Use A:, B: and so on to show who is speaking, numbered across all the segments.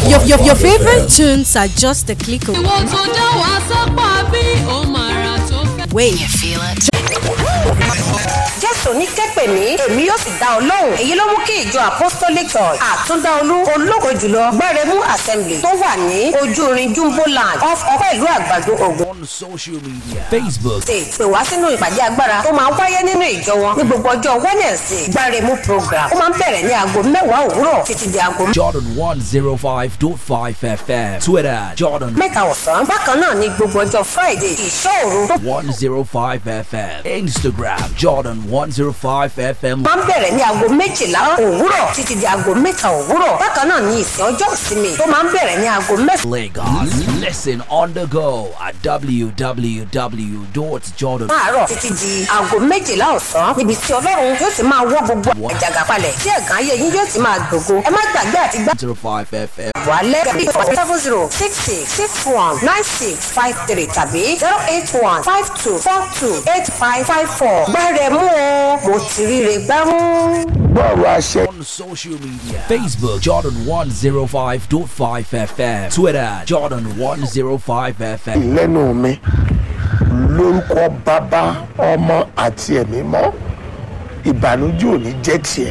A: Your, your, your favorite tunes are just a click away.
B: ìwọ tó dá wa sápá bí ó máa ra tó fẹ́.
A: Wait.
C: jésù ní kẹ́pẹ̀ mí èmi yóò sì dá ọ lóhùn èyí ló mú kí ìjọ apostolic church àtúndáolú ológo jùlọ gbẹrẹmú assembly tó wà ní ojúrin jumbo land off ọpẹ ìlú àgbàdo ògùn
D: on social media Facebook,
C: ṣe pè wá sínú ìpàdé agbára tó máa ń wáyé nínú ìjọ wọn ní gbogbo ọjọ́ wednesday gbẹrẹmú program ó máa ń bẹ̀rẹ̀ ní aago mẹ́wàá òwúrọ̀ títí di aago
D: Jordan 105.5 FM, Twitter, Jordan
C: mẹ́ta ọ̀sán bákan náà ní gbogbo ọjọ́ friday ìṣọ́ òru tó
D: 105 FM, Instagram, Jordan 105 FM,
C: máa ń bẹ̀rẹ̀ ní aago méjìlá òwúrọ̀ títí di aago mẹ́ta òwúrọ̀ bákan náà ní ìsìn ọjọ́ ìsinmi tó máa ń bẹ̀rẹ̀ ní aago mẹ́fà
D: Lagos. Listen on the go at www.jordan.
C: láàárọ̀ títí di aago méjìlá ọ̀sán níbi tí ọlọ́run yóò ti máa wọ́ gbogbo àjàgà palẹ̀ tí ẹ̀gán ayé yín yóò ti máa gbògo ẹ má gbàgbé àti gbá
D: 105 FM.
C: àbọ̀ alẹ́ seven zero six six six one nine six five three tàbí zero eight one five two four two eight five five four gbẹ́rẹ̀ mú o mo ti ríre gbámú.
E: bọ́ọ̀rù àṣẹ
D: On social media Facebook, Jordan 105.5 FM, Twitter, Jordan 105 FM.
E: lẹ́nu mi lórúkọ bàbá ọmọ àti ẹ̀mí mọ́ ìbànújẹ́ ò ní jẹ́ tiẹ̀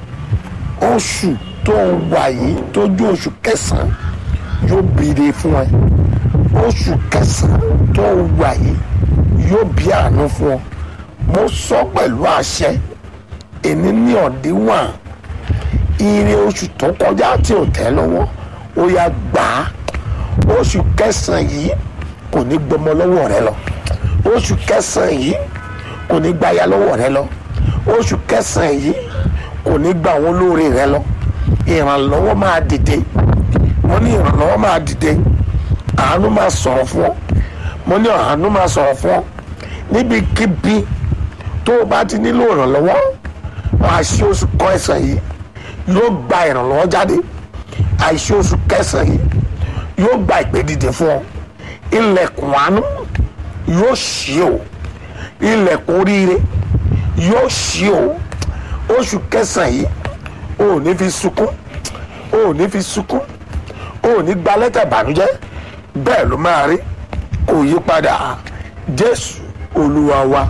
E: oṣù tó ń wà yìí tójú oṣù kẹsàn-án yóò bìrè fún ẹ oṣù kẹsàn-án tó ń wà yìí yóò bí àánú fún ọ mo sọ pẹ̀lú àṣẹ èní ní ọ̀dínwọ̀n ire oṣù tó kọjá tí ò tẹ́ lọ́wọ́ ó yá gbà á oṣù kẹsàn-án yìí kò ní gbọmọ lọ́wọ́ rẹ lọ oṣù kẹsàn-án yìí kò ní gbáya lọ́wọ́ rẹ lọ oṣù kẹsàn-án yìí kò ní gba àwọn olóore rẹ lọ ìrànlọ́wọ́ máa dìde mo ní ìrànlọ́wọ́ máa dìde àánú máa sọ̀rọ̀ fún ọ mo ní àánú máa sọ̀rọ̀ fún ọ níbikíbi tó o bá ti nílò ìrànlọ́wọ́ àṣì oṣù kẹsàn-án yìí yóò gba ìrànlọ́wọ́ jáde àṣì oṣù kẹsàn-án yìí yóò gba ìpè dìde fún ọ ilẹ̀kùn àánú yóò ṣí o ilẹ̀kùn oríire yóò ṣí o oṣù kẹsàn-án yìí o ò ní fi sunkún o ò ní fi sunkún o ò ní gba lẹ́tà ìbànújẹ́ bẹ́ẹ̀ ló máa rí kò yí padà jésù olúwa wa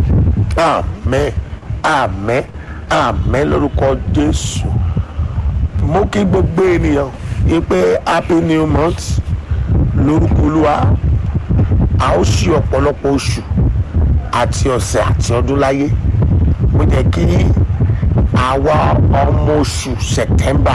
E: àmín àmín àmín lórúkọ jésù mo kí gbogbo ènìyàn yí pé happy new month lórúkọ olúwa a ó ṣí ọ̀pọ̀lọpọ̀ oṣù àti ọ̀sẹ̀ àti ọdún láyé mo jẹ́ kí àwa ọmọ oṣù september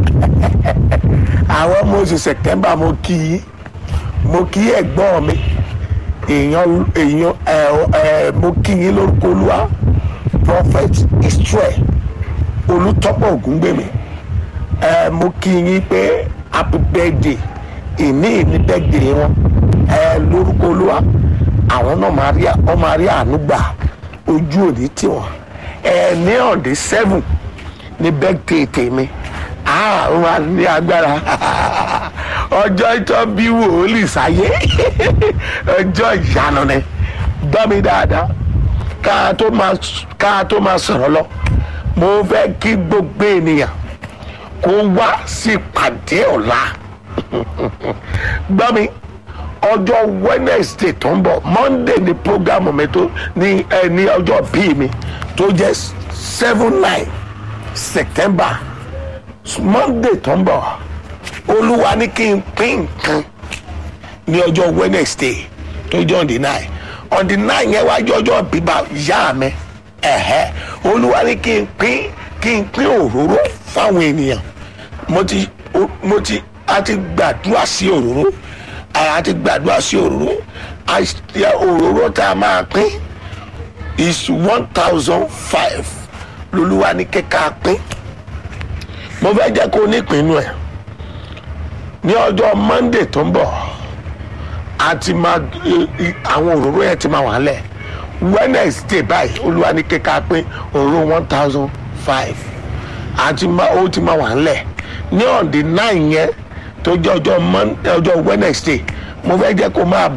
E: àwọn ọmọ oṣù september mo kí yín mo kí ẹ̀gbọ́n mi èèyàn èèyàn ẹ ẹ mo kí yín lórúkọ olúwa prophet israel olùtọ́pọ̀ ògúngbèmí ẹ mo kí yín pé happy birthday ìní ìní birthday wọn ẹ lórúkọ olúwa àwọn náà máa rí ọ máa rí àánú gbà ojú òní tiwọn ẹ ní ọ̀dẹ seven ní birthday tèmi ah ó máa ní agbára ọjọ́ ìtọ́ bí wòlíì sáyé ọjọ́ ìyanu ni gbọ́ mi dáadáa ká tó máa ká tó máa sọ̀rọ̀ lọ mo fẹ́ kí gbogbo ènìyàn kó wá sí ìpàdé ọ̀la gbọ́ mi ọjọ́ wednesday tó ń bọ̀ monday ni programu mi tó ní ẹ ní ọjọ́ bíi mi tó jẹ́ seven nine september monday tó ń bọ̀ olúwa ní kí n pín nǹkan ní ọjọ́ wednesday tó jẹ́ on the nine on the nine yẹn wájú ọjọ́ bíbá ìyá mi ẹ̀hẹ́ olúwa ní kí n pín kí n pín òróró fáwọn ènìyàn mo ti mo ti a ti gbàdúrà sí òróró a ti gbàdúrà sí òróró àti òróró tá a máa pín is one thousand five lolúwa ní kíkà pín mo fẹ́ jẹ́ kó nípinnu ẹ̀ ní ọjọ́ monday tó ń bọ̀ àti máa àwọn òróró yẹn ti máa wà lẹ̀ wednesday báyìí olúwa ní kíkà pín òróró one thousand five àti ó ti máa wà lẹ̀ ní on the nine yẹn tó jẹ́ ọjọ́ wednesday mo fẹ́ jẹ́ kó máa